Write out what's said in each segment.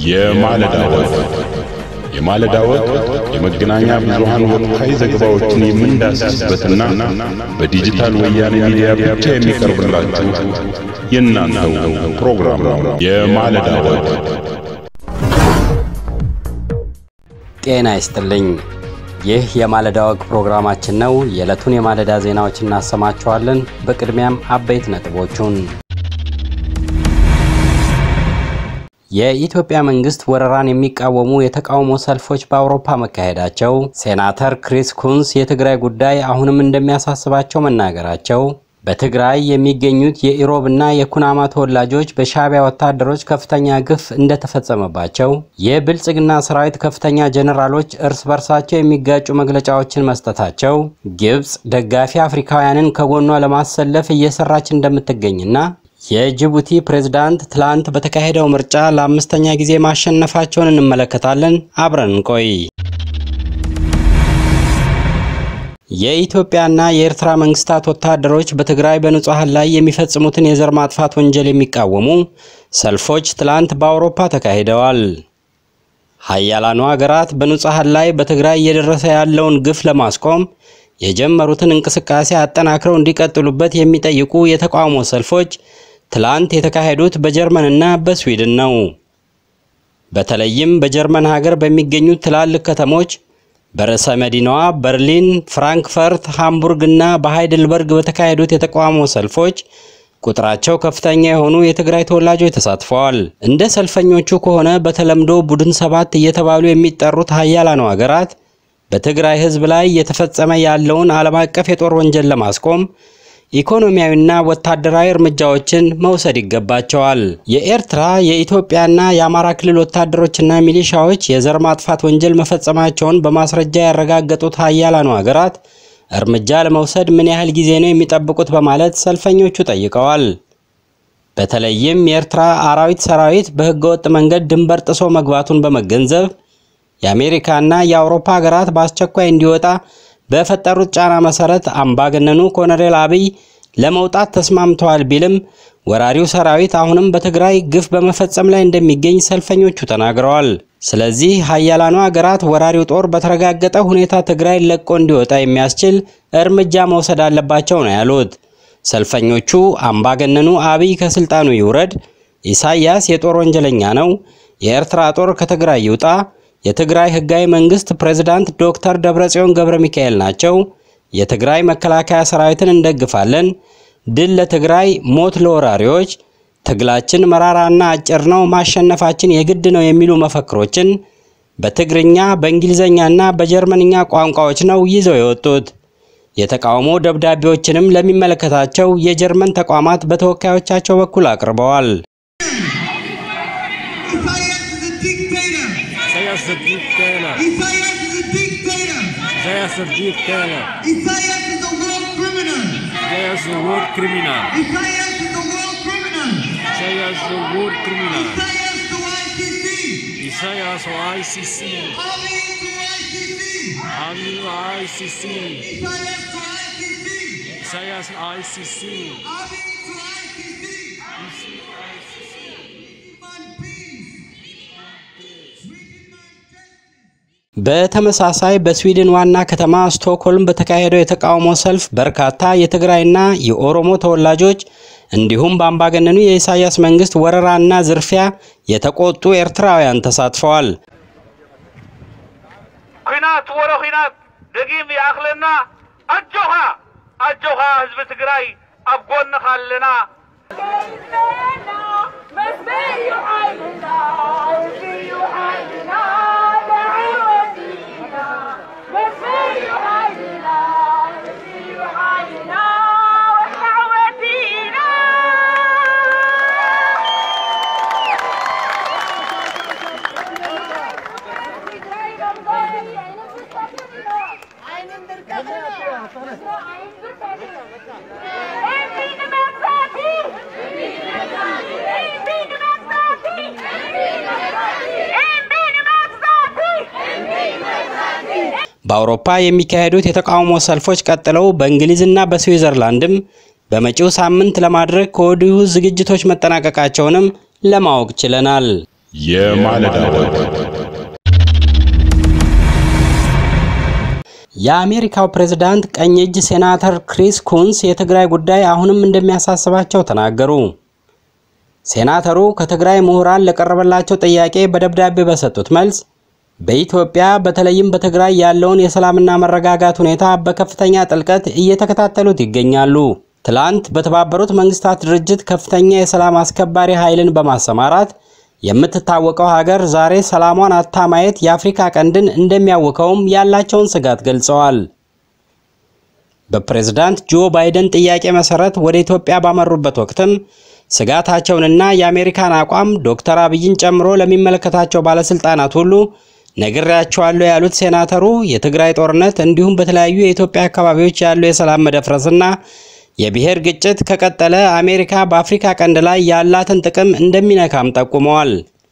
የማለዳ ወግ የማለዳ ወግ የመገናኛ ብዙሃን ወቅታዊ ዘገባዎችን የምንዳስስበትና በዲጂታል ወያኔ ሚዲያ ብቻ የሚቀርብላችሁ የእናንተው ፕሮግራም ነው። የማለዳ ወግ ጤና ይስጥልኝ። ይህ የማለዳ ወግ ፕሮግራማችን ነው። የዕለቱን የማለዳ ዜናዎች እናሰማችኋለን። በቅድሚያም አበይት ነጥቦቹን የኢትዮጵያ መንግስት ወረራን የሚቃወሙ የተቃውሞ ሰልፎች በአውሮፓ መካሄዳቸው፣ ሴናተር ክሪስ ኩንስ የትግራይ ጉዳይ አሁንም እንደሚያሳስባቸው መናገራቸው፣ በትግራይ የሚገኙት የኢሮብና የኩናማ ተወላጆች በሻዕቢያ ወታደሮች ከፍተኛ ግፍ እንደተፈጸመባቸው፣ የብልጽግና ሰራዊት ከፍተኛ ጀኔራሎች እርስ በርሳቸው የሚጋጩ መግለጫዎችን መስጠታቸው፣ ግብፅ ደጋፊ አፍሪካውያንን ከጎኗ ለማሰለፍ እየሰራች እንደምትገኝና የጅቡቲ ፕሬዝዳንት ትላንት በተካሄደው ምርጫ ለአምስተኛ ጊዜ ማሸነፋቸውን እንመለከታለን። አብረን እንቆይ። የኢትዮጵያና የኤርትራ መንግስታት ወታደሮች በትግራይ በንጹሐን ላይ የሚፈጽሙትን የዘር ማጥፋት ወንጀል የሚቃወሙ ሰልፎች ትላንት በአውሮፓ ተካሂደዋል። ሀያላኑ ሀገራት በንጹሐን ላይ በትግራይ እየደረሰ ያለውን ግፍ ለማስቆም የጀመሩትን እንቅስቃሴ አጠናክረው እንዲቀጥሉበት የሚጠይቁ የተቃውሞ ሰልፎች ትላንት የተካሄዱት በጀርመንና በስዊድን ነው። በተለይም በጀርመን ሀገር በሚገኙ ትላልቅ ከተሞች በርዕሰ መዲናዋ በርሊን፣ ፍራንክፈርት፣ ሃምቡርግ እና በሃይድልበርግ በተካሄዱት የተቃውሞ ሰልፎች ቁጥራቸው ከፍተኛ የሆኑ የትግራይ ተወላጆች ተሳትፈዋል። እንደ ሰልፈኞቹ ከሆነ በተለምዶ ቡድን ሰባት እየተባሉ የሚጠሩት ሀያላኑ ሀገራት በትግራይ ሕዝብ ላይ እየተፈጸመ ያለውን ዓለም አቀፍ የጦር ወንጀል ለማስቆም ኢኮኖሚያዊና ወታደራዊ እርምጃዎችን መውሰድ ይገባቸዋል። የኤርትራ የኢትዮጵያና የአማራ ክልል ወታደሮችና ሚሊሻዎች የዘር ማጥፋት ወንጀል መፈጸማቸውን በማስረጃ ያረጋገጡት ሀያላኑ ሀገራት እርምጃ ለመውሰድ ምን ያህል ጊዜ ነው የሚጠብቁት? በማለት ሰልፈኞቹ ጠይቀዋል። በተለይም የኤርትራ አራዊት ሰራዊት በህገወጥ መንገድ ድንበር ጥሶ መግባቱን በመገንዘብ የአሜሪካና የአውሮፓ ሀገራት በአስቸኳይ እንዲወጣ በፈጠሩት ጫና መሰረት አምባገነኑ ኮሎኔል አብይ ለመውጣት ተስማምተዋል ቢልም ወራሪው ሰራዊት አሁንም በትግራይ ግፍ በመፈጸም ላይ እንደሚገኝ ሰልፈኞቹ ተናግረዋል። ስለዚህ ሀያላኑ ሀገራት ወራሪው ጦር በተረጋገጠ ሁኔታ ትግራይ ለቆ እንዲወጣ የሚያስችል እርምጃ መውሰድ አለባቸው ነው ያሉት። ሰልፈኞቹ አምባገነኑ አብይ ከስልጣኑ ይውረድ፣ ኢሳያስ የጦር ወንጀለኛ ነው፣ የኤርትራ ጦር ከትግራይ ይውጣ የትግራይ ህጋዊ መንግስት ፕሬዝዳንት ዶክተር ደብረጽዮን ገብረ ሚካኤል ናቸው። የትግራይ መከላከያ ሰራዊትን እንደግፋለን። ድል ለትግራይ፣ ሞት ለወራሪዎች፣ ትግላችን መራራና አጭር ነው፣ ማሸነፋችን የግድ ነው የሚሉ መፈክሮችን በትግርኛ በእንግሊዝኛና በጀርመንኛ ቋንቋዎች ነው ይዘው የወጡት። የተቃውሞ ደብዳቤዎችንም ለሚመለከታቸው የጀርመን ተቋማት በተወካዮቻቸው በኩል አቅርበዋል። Isaias is a dictator. Isaias is a dictator. Isaias is a dictator. Isaias is a world criminal. Isaias is a war criminal. Isaias is a world criminal. Isaias is a war criminal. Isaias to ICC. Isaias o ICC. Ali to ICC. Ali o ICC. Isaias to ICC. Isaias ICC. Ali to ICC. Demand peace. We demand justice. በተመሳሳይ በስዊድን ዋና ከተማ ስቶክሆልም በተካሄደው የተቃውሞ ሰልፍ በርካታ የትግራይና የኦሮሞ ተወላጆች እንዲሁም በአምባገነኑ የኢሳያስ መንግስት ወረራና ዝርፊያ የተቆጡ ኤርትራውያን ተሳትፈዋል። ኩናት ወረ ኩናት ደጊም ይኣኽለና ኣጆኻ ኣጆኻ ህዝቢ ትግራይ ኣብ ጎንኻ ኣለና በአውሮፓ የሚካሄዱት የተቃውሞ ሰልፎች ቀጥለው በእንግሊዝና በስዊዘርላንድም በመጪው ሳምንት ለማድረግ ከወዲሁ ዝግጅቶች መጠናቀቃቸውንም ለማወቅ ችለናል። የማለዳ ወግ የአሜሪካው ፕሬዝዳንት ቀኝ እጅ ሴናተር ክሪስ ኩንስ የትግራይ ጉዳይ አሁንም እንደሚያሳስባቸው ተናገሩ። ሴናተሩ ከትግራይ ምሁራን ለቀረበላቸው ጥያቄ በደብዳቤ በሰጡት መልስ በኢትዮጵያ በተለይም በትግራይ ያለውን የሰላምና መረጋጋት ሁኔታ በከፍተኛ ጥልቀት እየተከታተሉት ይገኛሉ። ትላንት በተባበሩት መንግስታት ድርጅት ከፍተኛ የሰላም አስከባሪ ኃይልን በማሰማራት የምትታወቀው ሀገር ዛሬ ሰላሟን አታ ማየት የአፍሪካ ቀንድን እንደሚያውከውም ያላቸውን ስጋት ገልጸዋል። በፕሬዝዳንት ጆ ባይደን ጥያቄ መሰረት ወደ ኢትዮጵያ ባመሩበት ወቅትም ስጋታቸውንና የአሜሪካን አቋም ዶክተር አብይን ጨምሮ ለሚመለከታቸው ባለስልጣናት ሁሉ ነግሬያቸዋለሁ ያሉት ሴናተሩ የትግራይ ጦርነት እንዲሁም በተለያዩ የኢትዮጵያ አካባቢዎች ያለው የሰላም መደፍረስና የብሔር ግጭት ከቀጠለ አሜሪካ በአፍሪካ ቀንድ ላይ ያላትን ጥቅም እንደሚነካም ጠቁመዋል።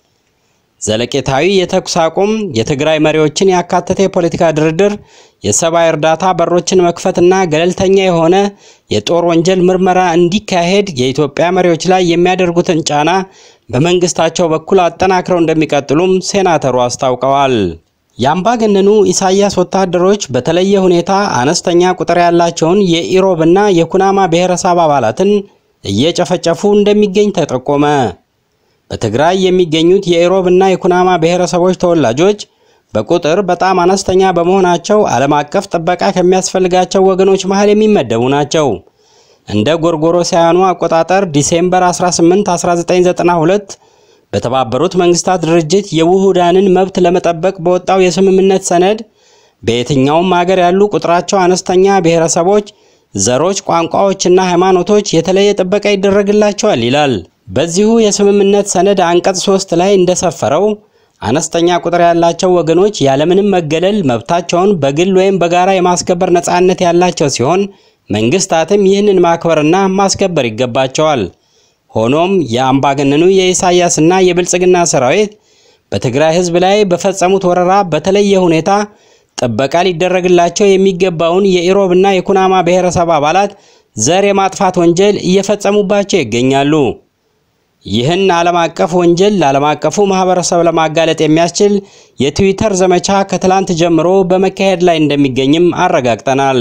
ዘለቄታዊ የተኩስ አቁም፣ የትግራይ መሪዎችን ያካተተ የፖለቲካ ድርድር፣ የሰብአዊ እርዳታ በሮችን መክፈትና ገለልተኛ የሆነ የጦር ወንጀል ምርመራ እንዲካሄድ የኢትዮጵያ መሪዎች ላይ የሚያደርጉትን ጫና በመንግስታቸው በኩል አጠናክረው እንደሚቀጥሉም ሴናተሩ አስታውቀዋል። የአምባገነኑ ኢሳያስ ወታደሮች በተለየ ሁኔታ አነስተኛ ቁጥር ያላቸውን የኢሮብና የኩናማ ብሔረሰብ አባላትን እየጨፈጨፉ እንደሚገኝ ተጠቆመ። በትግራይ የሚገኙት የኢሮብና የኩናማ ብሔረሰቦች ተወላጆች በቁጥር በጣም አነስተኛ በመሆናቸው ዓለም አቀፍ ጥበቃ ከሚያስፈልጋቸው ወገኖች መሃል የሚመደቡ ናቸው። እንደ ጎርጎሮሳውያኑ አቆጣጠር ዲሴምበር 18 1992 በተባበሩት መንግስታት ድርጅት የውሁዳንን መብት ለመጠበቅ በወጣው የስምምነት ሰነድ በየትኛውም ሀገር ያሉ ቁጥራቸው አነስተኛ ብሔረሰቦች፣ ዘሮች፣ ቋንቋዎችና ሃይማኖቶች የተለየ ጥበቃ ይደረግላቸዋል ይላል። በዚሁ የስምምነት ሰነድ አንቀጽ ሶስት ላይ እንደሰፈረው አነስተኛ ቁጥር ያላቸው ወገኖች ያለምንም መገለል መብታቸውን በግል ወይም በጋራ የማስከበር ነፃነት ያላቸው ሲሆን መንግስታትም ይህንን ማክበርና ማስከበር ይገባቸዋል። ሆኖም የአምባገነኑ የኢሳያስና የብልጽግና ሰራዊት በትግራይ ህዝብ ላይ በፈጸሙት ወረራ በተለየ ሁኔታ ጥበቃ ሊደረግላቸው የሚገባውን የኢሮብና የኩናማ ብሔረሰብ አባላት ዘር የማጥፋት ወንጀል እየፈጸሙባቸው ይገኛሉ። ይህን ዓለም አቀፍ ወንጀል ለዓለም አቀፉ ማህበረሰብ ለማጋለጥ የሚያስችል የትዊተር ዘመቻ ከትላንት ጀምሮ በመካሄድ ላይ እንደሚገኝም አረጋግጠናል።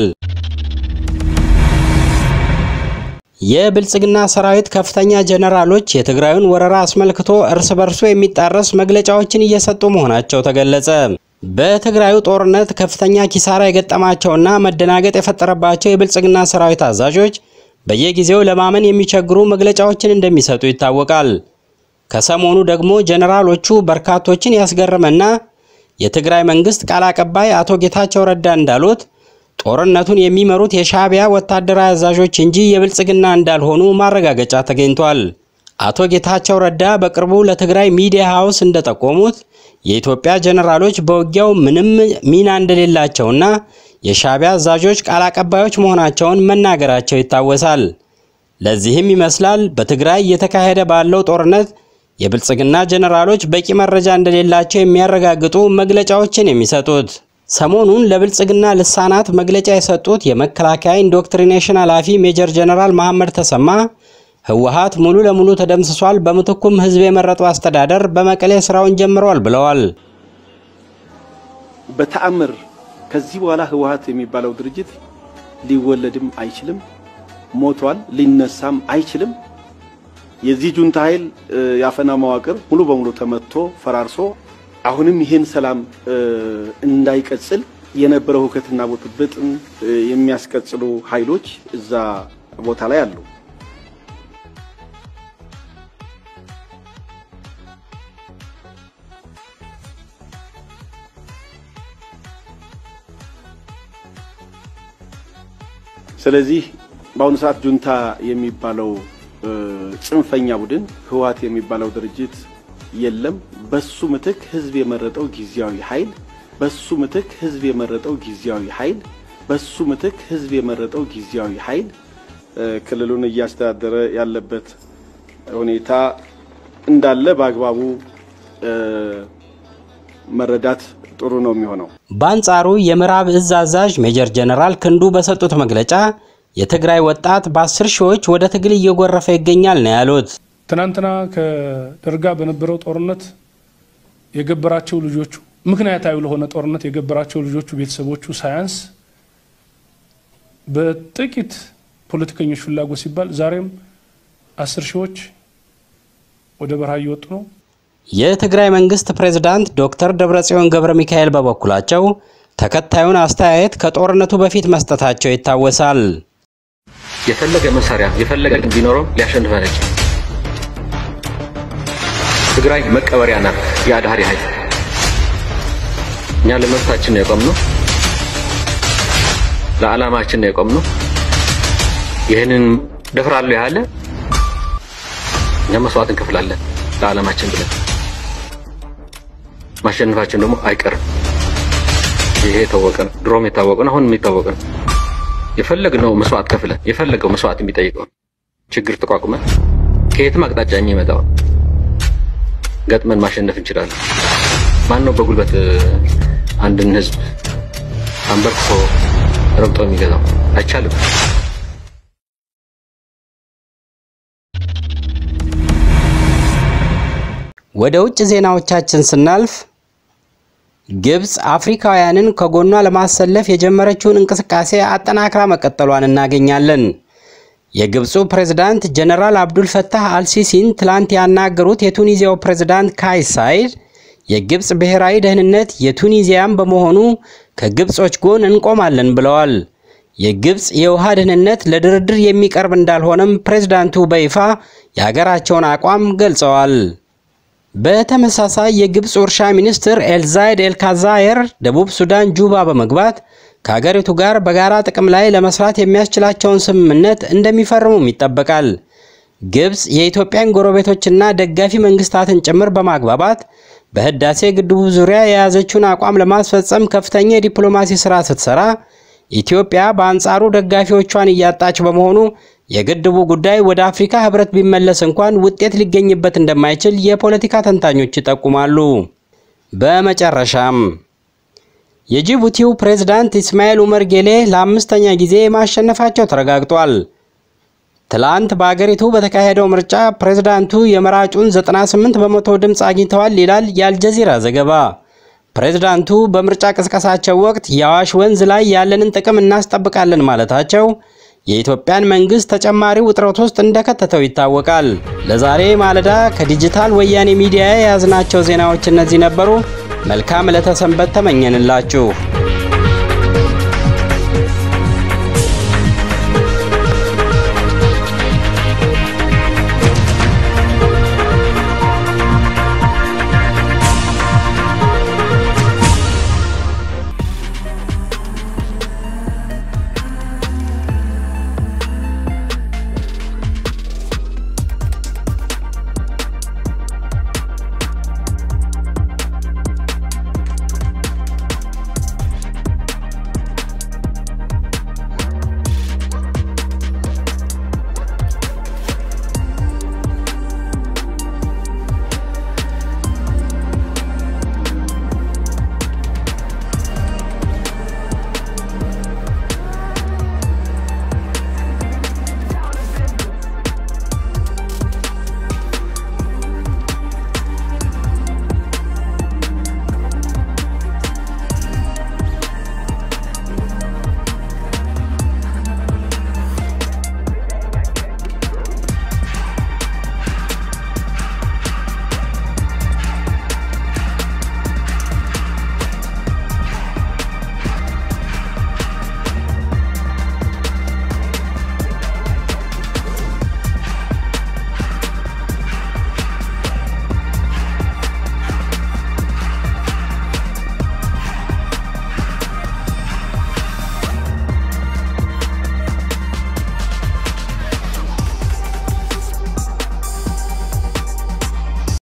የብልጽግና ሰራዊት ከፍተኛ ጀነራሎች የትግራዩን ወረራ አስመልክቶ እርስ በርሱ የሚጣረስ መግለጫዎችን እየሰጡ መሆናቸው ተገለጸ። በትግራዩ ጦርነት ከፍተኛ ኪሳራ የገጠማቸውና መደናገጥ የፈጠረባቸው የብልጽግና ሰራዊት አዛዦች በየጊዜው ለማመን የሚቸግሩ መግለጫዎችን እንደሚሰጡ ይታወቃል። ከሰሞኑ ደግሞ ጀነራሎቹ በርካቶችን ያስገረመና የትግራይ መንግስት ቃል አቀባይ አቶ ጌታቸው ረዳ እንዳሉት ጦርነቱን የሚመሩት የሻዕቢያ ወታደራዊ አዛዦች እንጂ የብልጽግና እንዳልሆኑ ማረጋገጫ ተገኝቷል። አቶ ጌታቸው ረዳ በቅርቡ ለትግራይ ሚዲያ ሃውስ እንደጠቆሙት የኢትዮጵያ ጀነራሎች በውጊያው ምንም ሚና እንደሌላቸውና የሻዕቢያ አዛዦች ቃል አቀባዮች መሆናቸውን መናገራቸው ይታወሳል። ለዚህም ይመስላል በትግራይ እየተካሄደ ባለው ጦርነት የብልጽግና ጀነራሎች በቂ መረጃ እንደሌላቸው የሚያረጋግጡ መግለጫዎችን የሚሰጡት። ሰሞኑን ለብልጽግና ልሳናት መግለጫ የሰጡት የመከላከያ ኢንዶክትሪኔሽን ኃላፊ ሜጀር ጀነራል መሐመድ ተሰማ ህወሓት ሙሉ ለሙሉ ተደምስሷል፣ በምትኩም ህዝብ የመረጠው አስተዳደር በመቀሌ ስራውን ጀምረዋል ብለዋል። በተአምር ከዚህ በኋላ ህወሓት የሚባለው ድርጅት ሊወለድም አይችልም፣ ሞቷል፣ ሊነሳም አይችልም። የዚህ ጁንታ ኃይል የአፈና መዋቅር ሙሉ በሙሉ ተመትቶ ፈራርሶ አሁንም ይህን ሰላም እንዳይቀጽል የነበረው ሁከትና ብጥብጥን የሚያስቀጽሉ ኃይሎች እዛ ቦታ ላይ አሉ። ስለዚህ በአሁኑ ሰዓት ጁንታ የሚባለው ጽንፈኛ ቡድን ህወሓት የሚባለው ድርጅት የለም። በሱ ምትክ ህዝብ የመረጠው ጊዜያዊ ኃይል በሱ ምትክ ህዝብ የመረጠው ጊዜያዊ ኃይል በሱ ምትክ ህዝብ የመረጠው ጊዜያዊ ኃይል ክልሉን እያስተዳደረ ያለበት ሁኔታ እንዳለ በአግባቡ መረዳት ጥሩ ነው የሚሆነው። በአንጻሩ የምዕራብ እዝ አዛዥ ሜጀር ጀነራል ክንዱ በሰጡት መግለጫ የትግራይ ወጣት በአስር ሺዎች ወደ ትግል እየጎረፈ ይገኛል ነው ያሉት። ትናንትና ከደርጋ በነበረው ጦርነት የገበራቸው ልጆቹ ምክንያታዊ ለሆነ ጦርነት የገበራቸው ልጆቹ ቤተሰቦቹ ሳያንስ በጥቂት ፖለቲከኞች ፍላጎት ሲባል ዛሬም አስር ሺዎች ወደ በረሃ እየወጡ ነው። የትግራይ መንግስት ፕሬዝዳንት ዶክተር ደብረጽዮን ገብረ ሚካኤል በበኩላቸው ተከታዩን አስተያየት ከጦርነቱ በፊት መስጠታቸው ይታወሳል። የፈለገ መሳሪያ የፈለገ ቢኖረው ሊያሸንፍ አይችልም። ትግራይ መቀበሪያ ናት የአድሃሪ ኃይል። እኛ ለመብታችን ነው የቆምነው፣ ለዓላማችን ነው የቆምነው። ይህንን ደፍራለሁ ያለ እኛ መስዋዕት እንከፍላለን ለዓላማችን ብለን። ማሸነፋችን ደግሞ አይቀርም። ይሄ የታወቀ ነው፣ ድሮም የታወቀ ነው፣ አሁንም የታወቀ ነው። የፈለግነው መስዋዕት ከፍለን የፈለገው መስዋዕት የሚጠይቀው ችግር ተቋቁመን ከየትም አቅጣጫ የሚመጣው ገጥመን ማሸነፍ እንችላለን። ማን ነው በጉልበት አንድን ህዝብ አንበርክኮ ረግጦ የሚገዛው? አይቻልም። ወደ ውጭ ዜናዎቻችን ስናልፍ ግብፅ አፍሪካውያንን ከጎኗ ለማሰለፍ የጀመረችውን እንቅስቃሴ አጠናክራ መቀጠሏን እናገኛለን። የግብፁ ፕሬዝዳንት ጀነራል አብዱል ፈታህ አልሲሲን ትላንት ያናገሩት የቱኒዚያው ፕሬዝዳንት ካይስ ሳይድ የግብፅ ብሔራዊ ደህንነት የቱኒዚያም በመሆኑ ከግብጾች ጎን እንቆማለን ብለዋል። የግብፅ የውሃ ደህንነት ለድርድር የሚቀርብ እንዳልሆነም ፕሬዝዳንቱ በይፋ የሀገራቸውን አቋም ገልጸዋል። በተመሳሳይ የግብፅ እርሻ ሚኒስትር ኤልዛይድ ኤልካዛየር ደቡብ ሱዳን ጁባ በመግባት ከሀገሪቱ ጋር በጋራ ጥቅም ላይ ለመስራት የሚያስችላቸውን ስምምነት እንደሚፈርሙም ይጠበቃል። ግብፅ የኢትዮጵያን ጎረቤቶችና ደጋፊ መንግስታትን ጭምር በማግባባት በህዳሴ ግድቡ ዙሪያ የያዘችውን አቋም ለማስፈጸም ከፍተኛ የዲፕሎማሲ ስራ ስትሰራ፣ ኢትዮጵያ በአንጻሩ ደጋፊዎቿን እያጣች በመሆኑ የግድቡ ጉዳይ ወደ አፍሪካ ህብረት ቢመለስ እንኳን ውጤት ሊገኝበት እንደማይችል የፖለቲካ ተንታኞች ይጠቁማሉ። በመጨረሻም የጅቡቲው ፕሬዝዳንት ኢስማኤል ኡመር ጌሌ ለአምስተኛ ጊዜ ማሸነፋቸው ተረጋግጧል። ትላንት በአገሪቱ በተካሄደው ምርጫ ፕሬዝዳንቱ የመራጩን 98 በመቶ ድምፅ አግኝተዋል ይላል የአልጀዚራ ዘገባ። ፕሬዝዳንቱ በምርጫ ቅስቀሳቸው ወቅት የአዋሽ ወንዝ ላይ ያለንን ጥቅም እናስጠብቃለን ማለታቸው የኢትዮጵያን መንግስት ተጨማሪ ውጥረት ውስጥ እንደከተተው ይታወቃል። ለዛሬ ማለዳ ከዲጂታል ወያኔ ሚዲያ የያዝናቸው ዜናዎች እነዚህ ነበሩ። መልካም ዕለተ ሰንበት ተመኘንላችሁ።